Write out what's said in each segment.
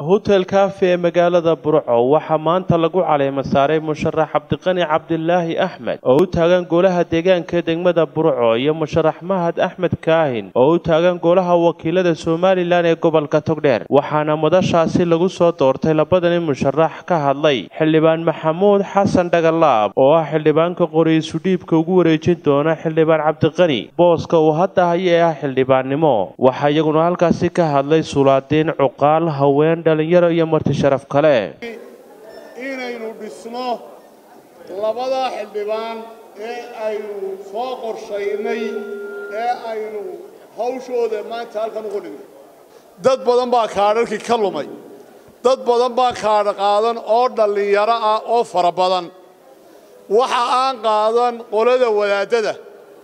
hotel cafe ee magaalada burco waxaa maanta lagu caleema saaray musharax cabdiqani cabdilaahi axmed oo u taagan golaha deegaanka degmada burco iyo musharax mahad axmed kaahin oo u taagan golaha wakiilada somalilan ee gobolka togdheer waxaana madashaasi lagu soo doortay labadani musharax ka hadlay xildhibaan maxamuud xasan dhagalaab oo ah xildhibaanka qoriisu dhiibka ugu wareejin doona xildhibaan cabdiqani booska uu hadda haya ee ah xildhibaannimo waxaa iyaguna halkaasi ka hadlay sulaadiin cuqaal haween dhalinyaro iyo marti sharaf kale inaynu dhisno labada xildhibaan ee aynu soo qorshaynay ee aynu hawshooda maanta halkan ugu dhignay dad badan baa kaadharkii ka lumay dad badan baa kaadha qaadan oo dhallinyaro ah oo fara badan waxa aan qaadan qolada wadaadada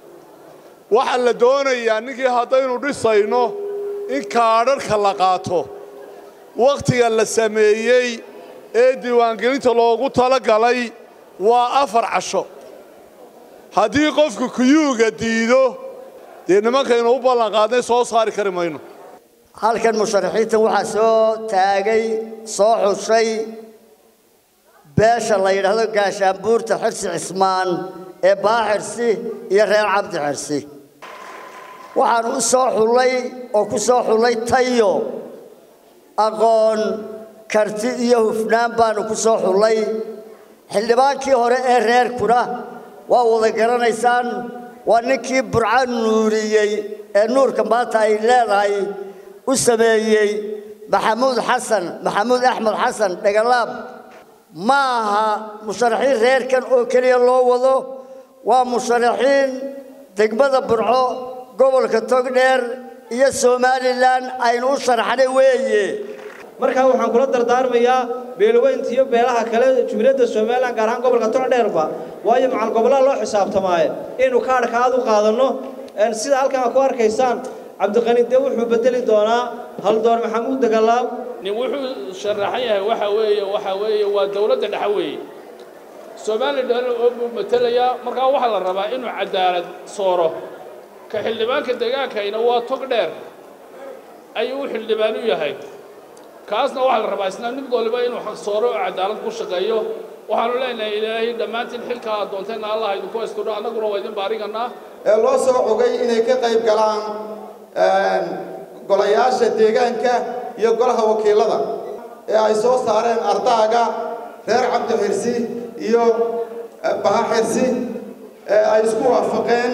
waxaa la doonayaa ninkii haddaynu dhisayno in kaadharhka la qaato wakhtiga la sameeyey ee diiwaangelinta loogu tala galay waa afar casho haddii qofku kuyuuga diido dee nimankaynu u ballanqaadnay soo saari kari mayno halkan musharaxiintan waxaa soo taagay soo xushay beesha la yidhaahdo gaashaanbuurta xirsi cismaan ee baaxirsi iyo reer cabdi xirsi waxaanu u soo xullay oo ku soo xullay tayo aqoon karti iyo hufnaan baanu ku soo xullay xildhibaankii hore ee reerkuna waa wada garanaysaan waa ninkii burco nuuriyey ee nuurka maanta ay leedahay u sameeyey maxamuud xasan maxamuud axmed xasan dhagalaab ma aha musharaxiin reerkan oo keliya loo wado waa musharaxiin degmada burco gobolka togdheer iyo somalilan aynu u sharaxnay weeye markaa waxaan kula dardaarmayaa beelaweynta iyo beelaha kale jumhuuriyadda somalilan gaar ahaan gobolka togdheerba waayo macal gobollada loo xisaabtamaaye inaynu kaadhka aad u qaadanno sida halkan aad ku arkaysaan cabdiqani dee wuxuu bedeli doonaa haldoor maxamuud dagalaab nin wuxuu sharaxan yahay waxa weeye waxa weeye waa dawladda dhexe weeye somalilan oo buu matelayaa markaa waxaa la rabaa inuu cadaalad sooro ka xildhibaanka deegaankayna waa tog dheer ayuu u xildhibaan u yahay kaasna waxaa la rabaa isna mid waliba inuu sooro oo cadaalad ku shaqeeyo waxaanu leenahay ilaahay dhammaantiin xilka aad doonteenna allah idinku haystudho annaguna waa idin baariganaa ee loo soo xogay inay ka qayb galaan golayaasha deegaanka iyo golaha wakiilada ee ay soo saareen ardaaga reer cabdi xirsi iyo baha xirsi ee ay isku waafaqeen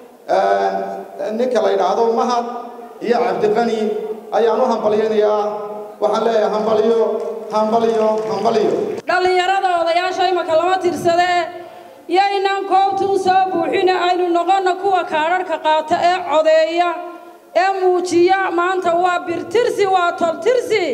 ninka la yidhaahdo mahad iyo cabdiqani ayaan u hambalyaynayaa waxaan leeyahay hambalyo hambalyo hambalyo dhallinyarada odayaasha imaka lama tirsadee yaynan koobta u soo buuxina aynu noqonna kuwa kaadharhka qaata ee codeeya ee muujiya maanta waa birtirsi waa toltirsi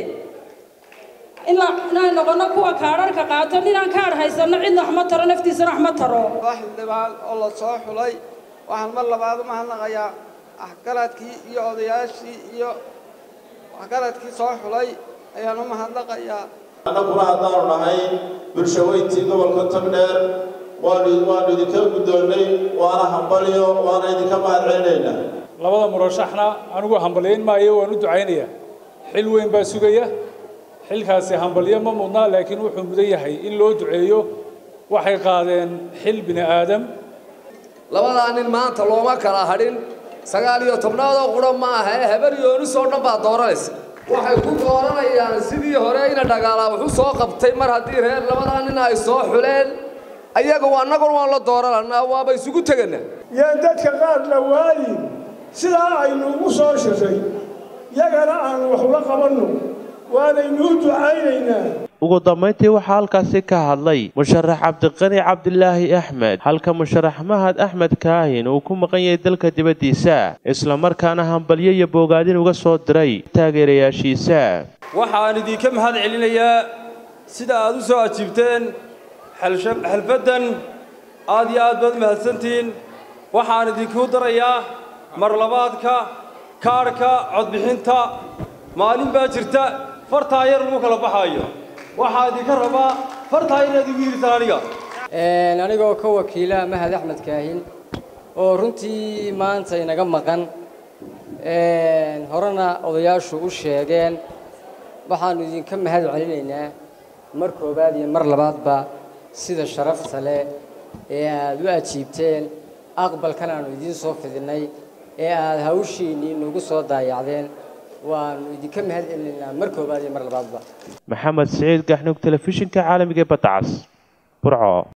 inaan noqonno kuwa kaadharhka qaato ninaan kaadh haysanno cidna wax ma taro naftiisana wax ma taro waa xildhibaan oo la soo xulay waxaan mar labaad u mahadnaqayaa waxgaradkii iyo odayaashii iyo waxgaradkii soo xulay ayaan u mahadnaqayaa annaguna haddaanu nahay bulshaweyntii gobolka togdheer waanu waanu idinka guddoonnay waana hambalyo waana idinka mahad celinaynaa labada murashaxna anigu hambalyayn maayo waan u ducaynayaa xil weyn baa sugaya xilkaasi hambalyo ma mudnaa laakiin wuxuu mudan yahay in loo duceeyo waxay qaadeen xil bini aadam labadaa nin maanta looma kala hadhin sagaal iyo tobnaadoo qura ma aha ee habar yoonis oo dhan baa dooranaysa waxay ku dooranayaan sidii hore ina dhagaalaa wuxuu soo qabtay mar haddii reer labadaa nin ay soo xuleen ayaga annaguna waan la doorananaa waaba isugu tegana yaan dadka qaar la waayin sidaa aynu ugu soo shiray yagana aan wax ula qabanno waanaynu u ducaynaynaa ugu dambayntii waxaa halkaasi ka hadlay musharax cabdiqani cabdilaahi axmed halka musharax mahad axmed kaahin uu ku maqan yahay dalka dibaddiisa islamarkaana hambalyo iyo boogaadin uga soo diray taageerayaashiisa waxaan idinka mahad celinayaa sida aad u soo ajiibteen xalfaddan aad iyo aad baad mahadsantihiin waxaan idinku darayaa marlabaadka kaadhka codbixinta maalin baa jirta fartaa yar lagu kala baxaayo waxaa idinka rabaa fartaa inaad igu yidhitaan aniga anigoo ka wakiila mahad axmed kaahin oo runtii maanta inaga maqan horena odayaashu u sheegeen waxaannu idinka mahad celinaynaa mar koowaad iyo mar labaadba sida sharafta leh ee aad u ajiibteen aqbalkan aanu idiin soo fidinnay ee aad hawshiinnii nagu soo daayacdeen waannu idinka mahad celinaynaa mar koowaad iyo mar labaadba maxamed siciid gaxnug telefishinka caalamiga ee badda cas burco